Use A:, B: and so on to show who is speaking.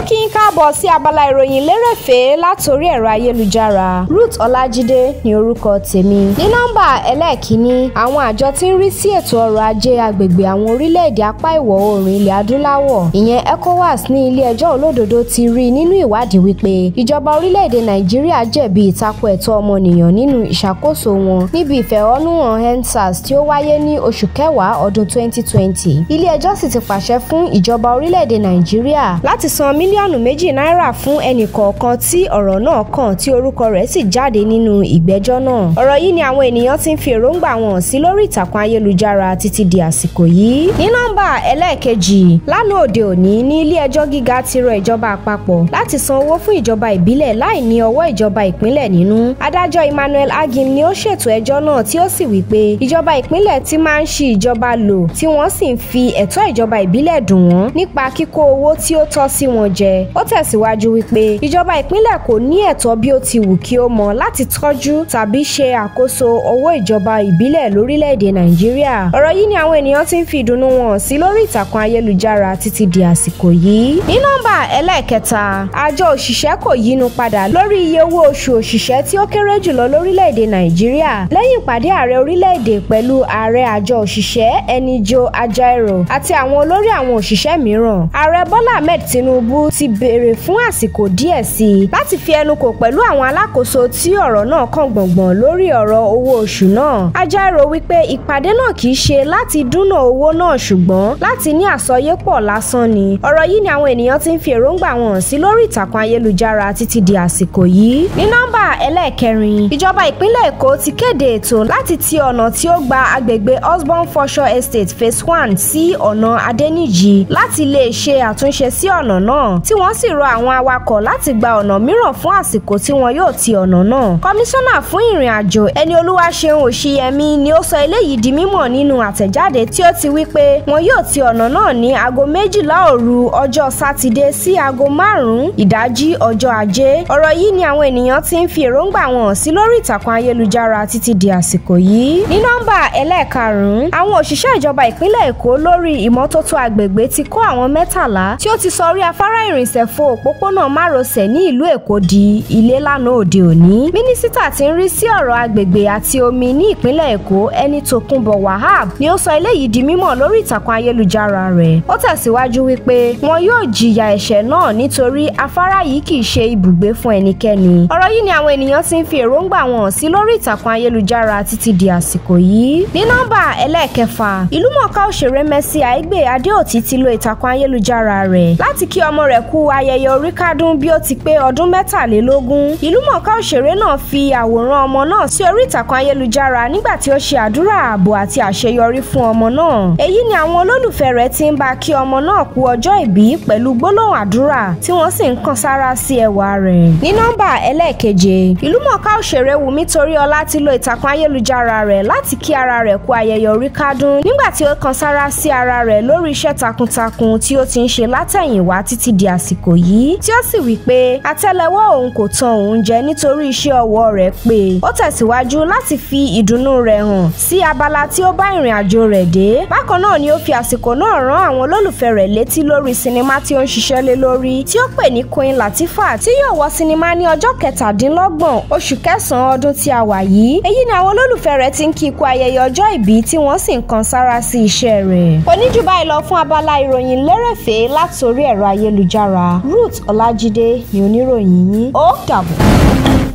A: kí n káàbọ̀ sí abala ìròyìn lérèfé látòrí ẹ̀rọ ayélujára Ruth Ọlájídé ní orúkọ tèmi. ní nọ́mbà ẹlẹ́ẹ̀kínní àwọn àjọ tí ń rí sí ètò ọrọ̀ ajé agbègbè àwọn orílẹ̀-èdè apá ìwọ̀ oòrùn ilẹ̀ adúláwọ̀ ìyẹn ECOWAS ní ilé ẹjọ́ olódodo ti rí nínú ìwádìí wípé ìjọba orílẹ̀-èdè Nàìjíríà jẹ̀bi ìtakò ẹ̀tọ́ ọmọnìyàn nínú ìṣàkóso wọn níbi ìfẹ̀hónúhàn EndSARS tí ó wáyé ní oṣù kẹwàá ọdún 2020 ilé ẹjọ́ sì ti pàṣẹ fún ìjọba orílẹ̀-èdè Nàìjíríà láti san mílíọ̀nù méjì náírà fún ẹnì kọ̀ọ̀kan tí ọ̀rọ̀ náà kàn tí orúkọ rẹ̀ sì jáde nínú ìgbẹ́jọ́ náà ọ̀rọ̀ yìí ni àwọn ènìyàn ti ń fi èròǹgbà wọn sí lórí ìtàkùn ayélujára títí di àsìkò yìí ní nọ́mbà ẹlẹ́ẹ̀kejì lánàá òde òní ní ilé ẹjọ́ gíga ti rọ ìjọba àpapọ̀ láti san owó fún ìjọba ìbílẹ̀ láì ní ọwọ́ ìjọba ìpínlẹ̀ nínú adájọ́ Emmanuel Agim ni ó ṣètò ẹjọ́ náà tí ó sì wí pé ìjọba ìpínlẹ̀ ti máa ń ṣi ìjọba lò tí wọ́n sì ń fi ẹ̀tọ́ ìjọba ìbílẹ̀ dùn wọ́n nípa kíkó owó tí ó tọ́ sí wọn jẹ ó tẹ̀síwájú wípé ìjọba ìpínlẹ̀ kò ní ẹ̀tọ́ bí ó ti wù kí ó mọ láti tọ́jú tàbí ṣe àkóso owó ìjọba ìbílẹ̀ lórílẹ̀‐èdè Nàìjíríà ọ̀rọ̀ yìí ni àwọn ènìyàn ti ń fi ìdùnnú wọn sí lórí ìtàkùn ayélujára títí di àsìkò yìí ní nọ́mbà ẹlẹ́ẹ̀kẹta àjọ òṣìṣẹ́ kò yínú padà lórí iye owó oṣù òṣìṣẹ́ tí ó kéré jùlọ lórílẹ̀‐èdè Nàìjíríà lẹ́yìn ìpàdé ààrẹ orílẹ̀‐èdè pẹ̀lú ààrẹ àjọ òṣìṣẹ́ Enijo Ajaero àti àwọn olórí àwọn òṣìṣẹ́ mìíràn ààrẹ Bọ́lá Ahmed Tinubu ti béèrè fún àsìkò díẹ̀ sí i láti fi ẹnu kò pẹ̀lú àwọn alákòóso tí ọ̀rọ̀ náà kàn gbọ̀ngbọ̀n lórí ọ̀rọ̀ owó oṣù náà Ajaero wípé ìpàdé náà kì í ṣe láti dúnà owó náà ṣùgbọ́n láti ní àsọyépọ̀ lásán ni ọ̀rọ̀ yìí ni àwọn ènìyàn ti ń fi èròǹgbà wọn sí lórí ìtàkùn ayélujára títí di àsìkò yìí ní nọ́mbà ẹlẹ́ẹ̀kẹrin ìjọba ìpínlẹ̀ Èkó ti kéde ètò láti ti ọ̀nà tí ó gba agbègbè Osborn Forshaw Estate phase one sí ọ̀nà Adẹ́nìjì láti lè ṣe àtúnṣe sí ọ̀nà náà tí wọ́n sì rọ àwọn awakọ̀ láti gba ọ̀nà mìíràn fún àsìkò tí wọn yóò ti ọ̀nà náà. kọmíṣánná fún ìrìn àjò ẹni Olúwaṣeun Òṣìyẹmí ni ó sọ eléyìí di mímọ̀ nínú àtẹ̀jáde tí ó ti wí pé wọn yóò ti ọ̀nà náà ní aago méjìlá òru ọjọ́ sátidé sí aago márùn-ún ìdájí ọjọ́ ajé. ọ̀rọ̀ yìí ni àwọn ènìyàn ti ń fi èròǹgbà wọn sí lórí ìtàkùn ayélujára títí di àsìkò yìí. ní nọ́mbà ẹlẹ́ẹ̀karùn-ún àwọn òṣìṣẹ́ ìjọba ìpínlẹ̀ Èkó lórí ìmọ́tótó agbègbè ti kó àwọn mẹ́tàlá tí ó ti sọ orí afárá ìrìnsẹ̀ fo òpópónà márosẹ̀ ní ìlú Èkó di ilé lánàá òde òní. mínísítà tí ń rí sí ọ̀rọ̀ agbègbè àti omi ní ìpínlẹ̀ Èkó ẹni Tòkunbọ̀ Wahab ni ó sọ eléyìí di mímọ̀ lórí ìtàkùn ayélujára rẹ̀. ó tẹ̀síwájú wípé wọn yóò jìyà ẹ̀ṣẹ̀ náà nítorí afárá yìí kì í ṣe ibùgbé fún ẹnikẹ́ni. ọ̀rọ̀ yìí ni àwọn ènìyàn ti ń fi èròǹgbà wọn sí lórí ìtàkùn ayélujára títí di àsìkò yìí. ní nọ́mbà ẹlẹ́ẹ̀kẹfà ìlúmọ̀ọ́ká òṣèré Mercy Aigbe Adéòtí ti lo ìtàkùn ayélujára rẹ̀ láti kí ọmọ rẹ̀ kú ayẹyẹ oríkádún bí ó ti pé ọdún mẹ́tàlélógún ìlúmọ̀ọ́ká òṣèré náà fi àwòrán ọmọ náà sí orí ìtàkùn ayélujára nígbà tí ó ṣe àdúrà ààbò àti àṣeyọrí fún ọmọ náà èyí ni àwọn olólùfẹ́ rẹ̀ ti ń bá kí ọmọ náà kú ọjọ́ ìbí pẹ̀lú gbólóhùn àdúrà tí wọ́n sì ń kan sára sí ẹwà rẹ̀ ní nọ́mbà ẹlẹ́ẹ̀keje ìlúmọ̀ọ́ká òṣèré Wùmí Toríọlá ti lo ìtàkùn ayélujára rẹ̀ láti kí ara rẹ̀ kú ayẹyẹ oríkádún nígbà tí ó kan sára sí ara rẹ̀ lórí iṣẹ́ takuntakun tí ó ti ń ṣe látẹ̀yìnwá títí di àsìkò yìí tí ó sì wí pé àtẹ́lẹwọ́ òun kò tan òun jẹ nítorí iṣẹ́ ọwọ́ rẹ̀ pé ó tẹ̀síwájú láti fi ìdùnnú rẹ̀ hàn sí abala tí ó bá ìrìn àjò rẹ̀ dé bákan náà ni ó fi àsìkò náà rán àwọn olólùfẹ́ rẹ̀ létí lórí sinimá tí ó ń ṣiṣẹ́ lé lórí tí ó pè ní Queen Latifah tí yóò wọ sinimá ní ọjọ́ kẹtàdínlọ́gbọ̀n oṣù kẹsàn-án ọdún tí a wà yìí èyí ni àwọn olólùfẹ́ rẹ̀ ti ń kí ikú ayẹyẹ ọjọ́ ìbí tí wọ́n sì ń kan sára sí iṣẹ́ rẹ̀ kò ní jù báyìí lọ fún abala ìròyìn lérèfé látòrí ẹ̀rọ ayélujára Ruth Ọlájídé ni oníròyìn yín ó dàbọ̀.